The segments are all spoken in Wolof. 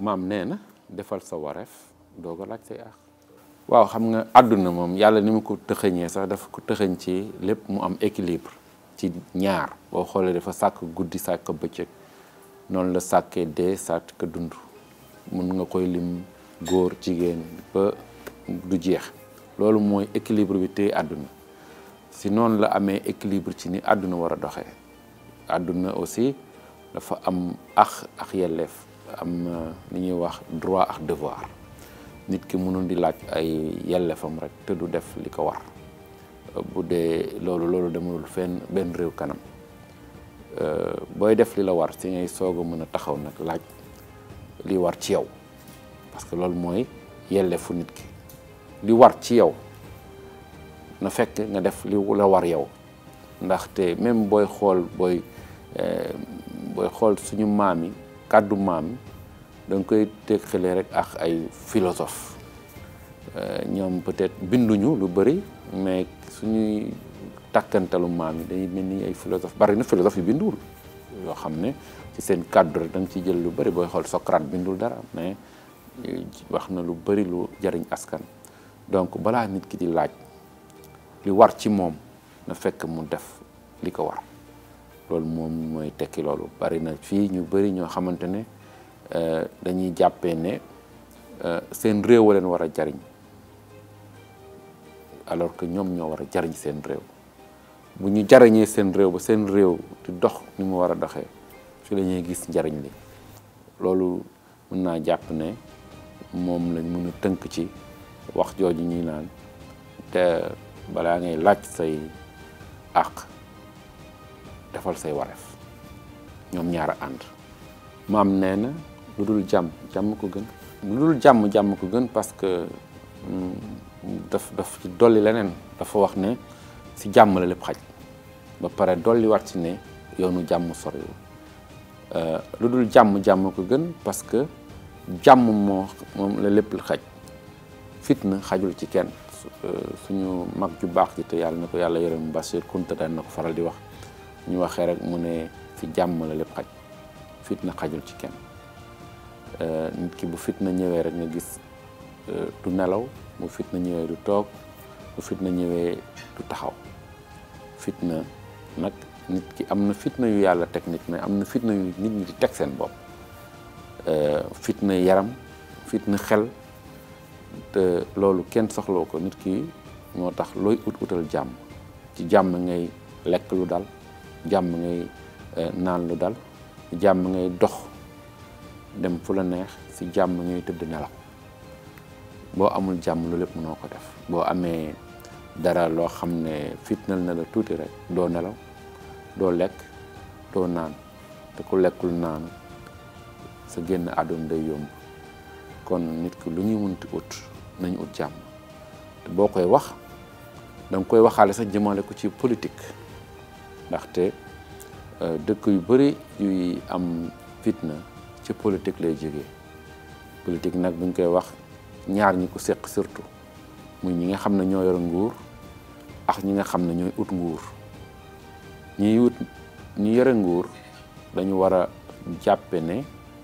maam nee na defal sa wareef doog a laaj say àq waaw xam nga àdduna moom yàlla ni mu ko tëxëñee sax dafa ko tëxëñ ci lépp mu am équilibre ci ñaar boo xoolee dafa sàkk guddi sàkk bëccëg noonu la sàkkee dee sàkk dund mun nga koy lim góor jigéen ba du jeex loolu mooy équilibre bi téye àdduna si noonu la amee équilibre ci ni àdduna war a doxee àdduna aussi dafa am ax ak yelleef am li ñuy wax droit ak devoir nit ki mënul di laaj ay yelleefam rek te du def li ko war bu dee loolu loolu demul fenn benn réew kanam booy def li la war si ngay soog a mën a taxaw nag laaj li war ci yow parce que loolu mooy yelleefu nit ki li war ci yow na fekk nga def li la war yow ndaxte même booy xool booy booy xool suñu maam yi kàddu maam yi da nga koy teqale rek ak ay philosophe ñoom peut-être binduñu lu bëri mais suñuy takkantalu maam yi dañuy mel ni ay philosophe bari na philosophe yi binduwul yoo xam ne ci seen kàddu rek da nga ciy jël lu bëri booy xool Socrate bindul dara mais wax na lu bëri lu jariñ askan donc balaa nit ki di laaj li war ci moom na fekk mu def li ko war loolu moom mooy tekki loolu bari na fii ñu bëri ñoo xamante ne dañuy jàppee ne seen réew a leen war a jariñ alors que ñoom ñoo war a jariñ seen réew bu ñu jariñee seen réew ba seen réew di dox ni mu war a doxee fi la ñuy gis njariñ li loolu mën naa jàpp ne moom lañ mën a tënk ci wax jooju ñuy naan te balaa ngay laaj say àq defal say wareef ñoom ñaar a ànd maam nee na lu dul jàmm jàmm ko gën lu dul jàmm jàmm ko gën parce que daf daf ci dolli leneen dafa wax ne si jàmm la lépp xaj ba pare dolli wat ci ne yoonu jàmm soriwul lu dul jàmm jàmm ko gën parce que jàmm moo moom la lépp xaj fitna xajul ci kenn suñu mag ju baax ji te yàlla na ko yàlla yërëm Bachir Kounta daan na ko faral di wax ñu waxee rek mu ne si jàmm la lépp xaj fitna xajul ci kenn nit ki bu fitna ñëwee rek nga gis du nelaw bu fitna ñëwee du toog bu fitna ñëwee du taxaw fitna nag nit ki am na fitna yu yàlla teg nit mais am na fitna yu nit ñi di teg seen bopp fitna yaram fitna xel te loolu kenn soxloo ko nit ki moo tax looy ut utal jàmm ci jàmm ngay lekk lu dal jàmm ngay naan lu dal jàmm ngay dox dem fu la neex si jàmm ngay tëdd nelaw boo amul jàmm lu lépp mënoo ko def boo amee dara loo xam ne fitnal na la tuuti rek doo nelaw doo lekk doo naan te ku lekkul naan sa génn àdduna day yomb kon nit ki lu ñuy mënti ut nañu ut jàmm te boo koy wax da nga koy waxaale sax jëmale ko ci politique ndaxte dëkk yu bëri yuy am fitna ci politique lay jógee politique nag buñ koy wax ñaar ñi ko seq surtout muy ñi nga xam ne ñoo yor nguur ak ñi nga xam ne ñooy ut nguur ñiy ut ñi yore nguur dañu war a jàppe ne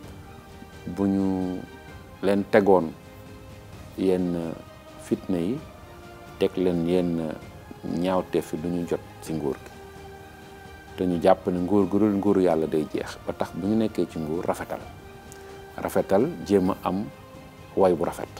bu ñu leen tegoon yenn fitna yi teg leen yenn ñaawteef yi du ñu jot ci nguur gi te ñu jàpp ne nguur gu dul nguuru yàlla day jeex ba tax bu ñu nekkee ci nguur rafetal rafetal jéem a am way bu rafet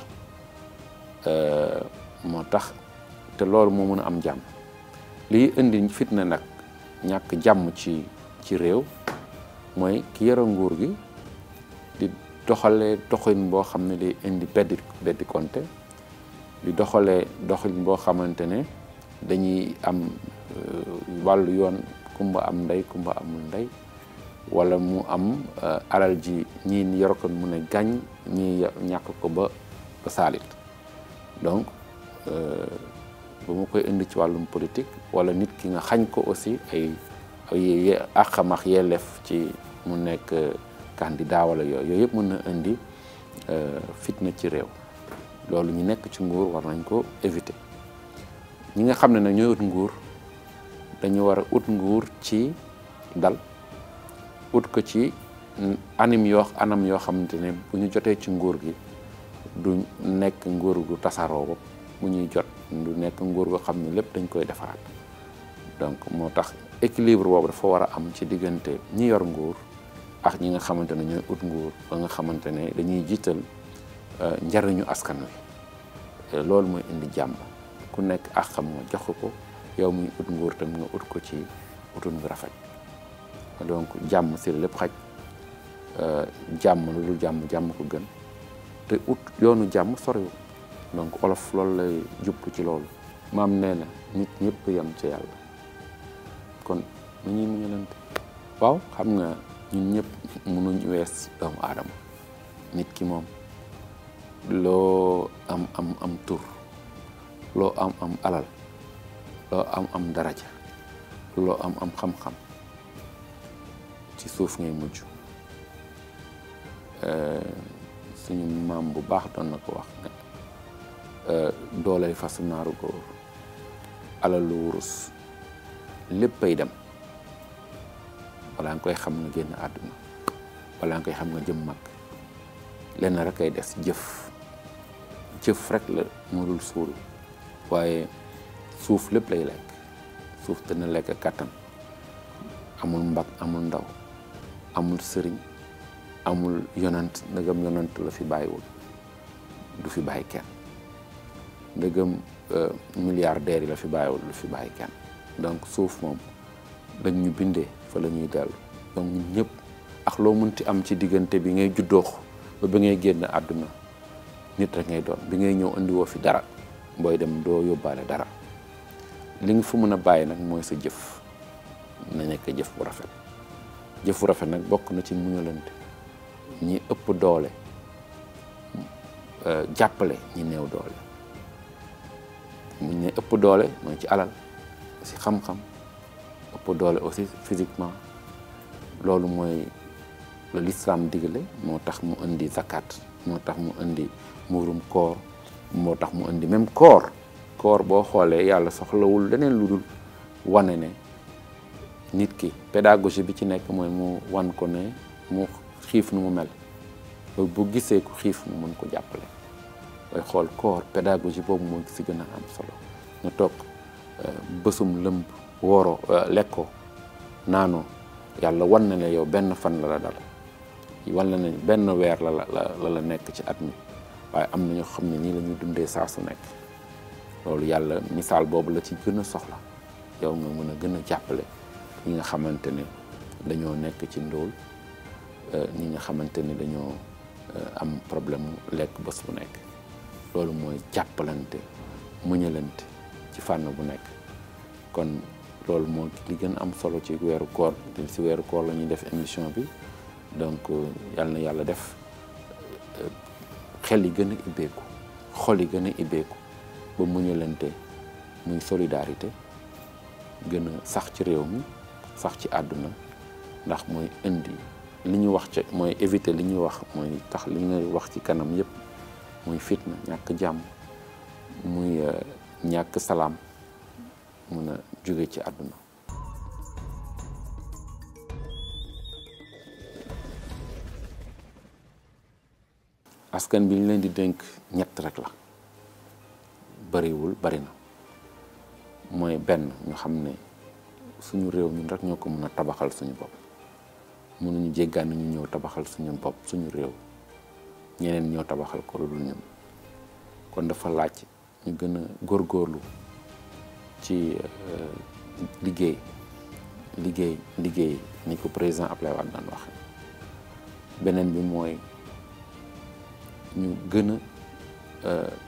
moo tax te loolu moo mën a am jàmm liy indi fitna nag ñàkk jàmm ci ci réew mooy ki yore nguur gi di doxalee doxalin boo xam ne day indi beddi beddi konte di doxalee doxalin boo xamante ne dañuy am wàllu yoon kumba am ndey kumba amul ndey wala mu am alal ji ñii yor ko mu ne gàññ ñii ñàkk ko ba ba saalit donc ba mu koy indi ci wàllum politique wala nit ki nga xañ ko aussi ay ay àqam ak yelleef ci mu nekk candidat wala yooyu yooyu yëpp mën na indi fitna ci réew loolu ñu nekk ci nguur war nañ ko éviter ñi nga xam ne nag ñooy ut nguur dañu war a ut nguur ci dal ut ko ci anim yoo anam yoo xamante ne bu ñu jotee ci nguur gi du nekk nguur gu tasaaroo ba mu ñuy jot du nekk nguur goo xam ne lépp dañ koy defaraat donc moo tax équilibre boobu dafa war a am ci diggante ñi yor nguur ak ñi nga xamante ne ñooy ut nguur ba nga xamante ne dañuy jiital njariñu askan wi loolu mooy indi jàmm ku nekk ak xam nga jox ko yow muy ut nguur tam nga ut ko ci utun gu rafet donc jàmm si la lépp xaj jàmm lu dul jàmm jàmm ko gën te ut yoonu jàmm soriwul donc olof loolu lay jublu ci loolu maam nee na nit ñëpp yem ci yàlla kon nu ñuy muñalante waaw xam nga ñun ñëpp mënuñ wees doomu aadama nit ki moom loo am am am tur loo am am alal loo am am daraja loo am am xam-xam ci suuf ngay mujj suñu maam bu baax doon na ko wax ne doolay fasu naaru góor alalu wurus léppay dem balaa nga koy xam nga génn àdduna balaa nga koy xam nga jëm mag lenn rek ay des jëf jëf rek la moo dul suul waaye suuf lépp lay lekk suuf dana lekk kàttan amul mbag amul ndaw amul sëriñ amul yonant ndëgam yonant la fi bàyyiwul du fi bàyyi kenn ndëgam milliardaires yi la fi bàyyiwul du fi bàyyi kenn donc suuf moom dañ ñu bindee fa la ñuy dellu donc ñun ñëpp ak loo mënti am ci diggante bi ngay juddoox ba bi ngay génn àdduna nit rek ngay doon bi ngay ñëw indiwoo fi dara booy dem doo yóbbaale dara li nga fa mën a bàyyi nag mooy sa jëf na nekk jëf bu rafet jëf bu rafet nag bokk na ci muñalante ñi ëpp doole jàppale ñi néew doole muñ ne ëpp doole mooy ci alal ci xam-xam ëpp doole aussi physiquement loolu mooy la lislaam digale moo tax mu indi zakat moo tax mu indi muurum koor moo tax mu indi même koor koor boo xoolee yàlla soxlawul leneen lu dul wane ne nit ki pédagogie bi ci nekk mooy mu wan ko ne mu xiif nu mu mel ba bu gisee ku xiif mu mën ko jàppale booy xool koor pédagogie boobu moo si gën a am solo nga toog bësum lëmb wooroo lekkoo naanoo yàlla wan na ne yow benn fan la la dal wan na ne benn weer la la la la nekk ci at mi waaye am na ñoo xam ne nii la ñuy dundee saa su nekk loolu yàlla misaal boobu la ci gën a soxla yow nga mën a gën a jàppale ñi nga xamante ne dañoo nekk ci ndóol ñi nga xamante ne dañoo am problème mu lekk bés bu nekk loolu mooy jàppalante muñalante ci fànn bu nekk kon loolu moo li gën am solo ci weeru koor te si weeru koor la ñuy def émission bi donc yàlla na yàlla def xel yi gën a ibbeeku xol yi gën a ibbeeku ba muñalante muy solidarité gën a sax ci réew mi sax ci àdduna ndax mooy indi li ñu wax ci mooy éviter li ñuy wax mooy tax li ngay wax ci kanam yépp muy fitna ñàkk jàmm muy ñàkk salaam mun a jóge ci àdduna askan bi ñu leen di dénk ñett rek la bariwul bari na mooy benn ñu xam ne suñu réew ñun rek ñoo ko mën a tabaxal suñu bopp mënuñu jéggaan ñu ñëw tabaxal suñu bopp suñu réew ñeneen ñoo tabaxal ko lu dul ñun kon dafa laaj ñu gën a góorgóorlu ci liggéey liggéey liggéey ni ko président Abdoulaye Wade daan waxe beneen bi mooy ñu gën a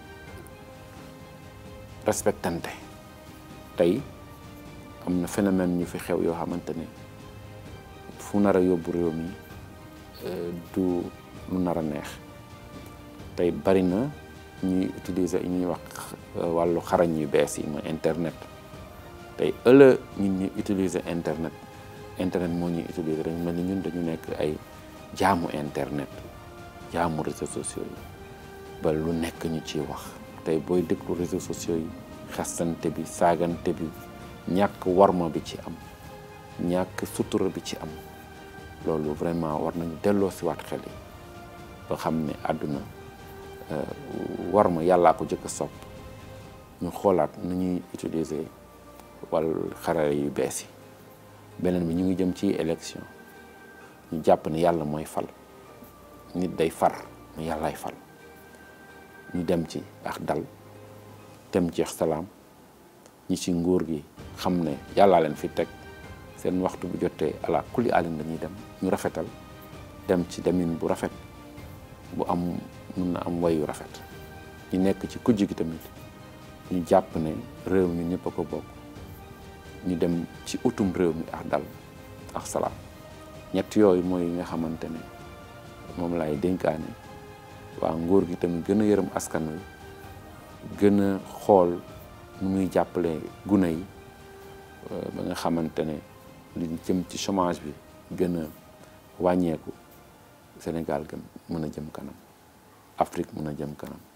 respectante tey am na phénomène ñu fi xew yoo xamante ne fu nar a yóbbu réew mi du lu nar a neex tey bari na ñuy utiliser ñuy wax wàllu xarañ yu bees yi mooy internet tey ëllëg ñun ñuy utiliser internet internet moo ñuy utiliser dañu mel ni ñun dañu nekk ay jaamu internet jaamu réseaux sociaux yi ba lu nekk ñu ciy wax tey booy déglu réseaux sociaux yi xastante bi saagante bi ñàkk warma bi ci am ñàkk sutura bi ci am loolu vraiment war nañu delloo si waat xel yi ba xam ne àdduna war ma yàllaa ko jëkk a sopp ñu xoolaat nu ñuy utiliser wala xarala yu bees yi beneen bi ñu ngi jëm ci élection ñu jàpp ne yàlla mooy fal nit day far mais yàllaay fal ñu dem ci ak dal dem ci salaam ñi ci nguur gi xam ne yàllaa leen fi teg seen waxtu bu jotee ala kulli alin dañuy dem ñu rafetal dem ci demin bu rafet bu am mun na am wayu rafet ñu nekk ci kujj gi tamit ñu jàpp ne réew mi ñëpp a ko bokk ñu dem ci utum réew mi ak dal ak salaam ñett yooyu mooy nga xamante ne moom lay dénkaane waa nguur gi tamit gën a yërëm askan wi gën a xool nu muy jàppale gune yi ba nga xamante ne li jëm ci chômage bi gën a wàññeeku Sénégal gën mën a jëm kanam Afrique mën a jëm kanam